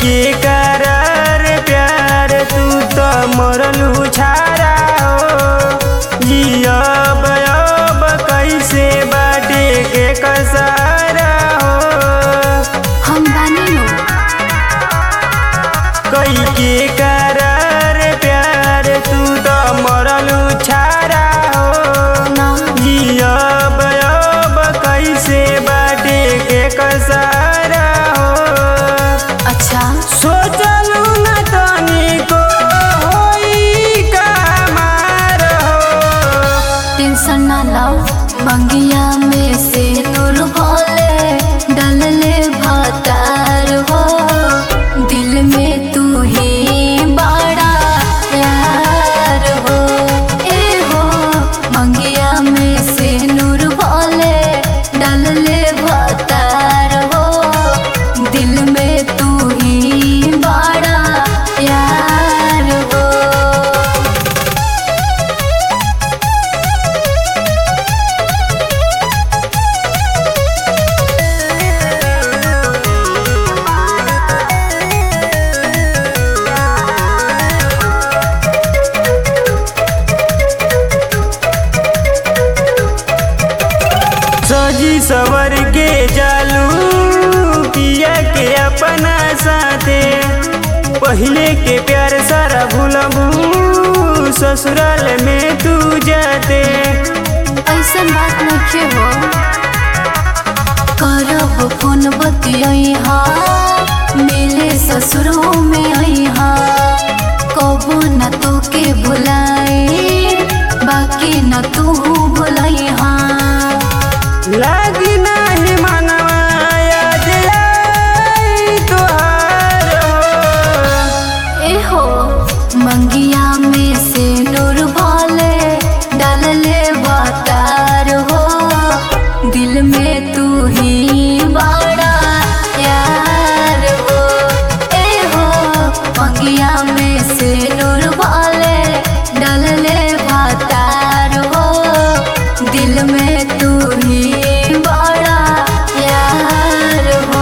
के करार प्यार तू तो मरलू छारा हो जियब अब कैसे बाटे के कसारा हो हम बानी नु कई के करार प्यार तू तो मरलू छारा हो ना जियब अब कैसे बाटे के कसारा हो अच्छा सोचलू न तनिको होई का मार हो टेंशन ना लो मंगिया में से नूर भोले डलले भातार हो दिल में तू ही बड़ा यार हो ए हो मंगिया में से नूर भोले डलले भातार हो दिल में तू ही बड़ा यार हो सजी सवर के जालू पिया के अपना साथे पहले के प्यार सारा भूलबू ससुराल में तू जाते ऐसन बात नखे हो करब फोन बतिया मिले ससुरों में अहा कबो न तो के भुलाई बाकी न तू भुलैहा लागी नाही मनवा याद आई तोहार हो ए हो मंगिया में से नूर भोले डालले वातार हो दिल में तू ही बड़ा यार हो ए हो मंगिया में से नूर भोले डालले वातार हो दिल में तू ही बड़ा यार हो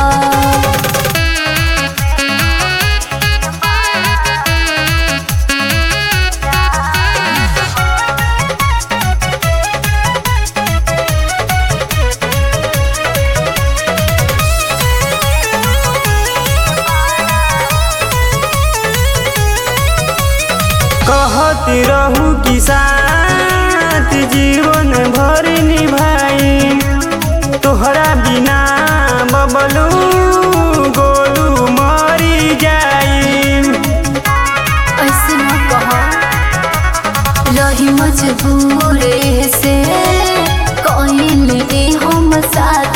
कहत रहू कि साथ जीवन भर निभाई तोहरा बिना बबलू गोलू मरी जाई ऐसे न कह रही मजबूर से कहले हम साथ